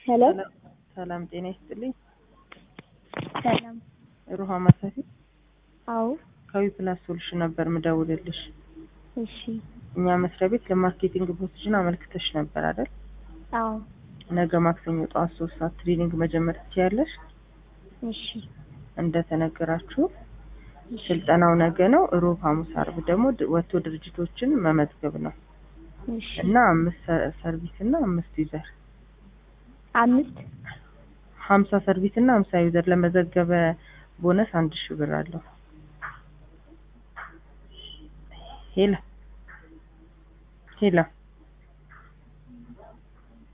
ሄሎ ሰላም ጤና ይስጥልኝ። ሰላም። ሩሃማ ሰፊ አዎ ከዊ ፕላስ ሶሉሽን ነበር ምደውልልሽ። እሺ እኛ መስሪያ ቤት ለማርኬቲንግ ፖዚሽን አመልክተሽ ነበር አይደል? አዎ ነገ ማክሰኞ ጠዋት ሶስት ሰዓት ትሬኒንግ መጀመር ትችያለሽ። እሺ እንደተነገራችሁ ስልጠናው ነገ ነው። ሮብ፣ ሐሙስ፣ አርብ ደግሞ ድ- ወጥቶ ድርጅቶችን መመዝገብ ነው እሺ እና አምስት ሰ- ሰርቪስ እና አምስት ዩዘር አምስት ሀምሳ ሰርቪስ እና ሀምሳ ዩዘር ለመዘገበ ቦነስ አንድ ሺህ ብር አለው። ሄላ ሄላ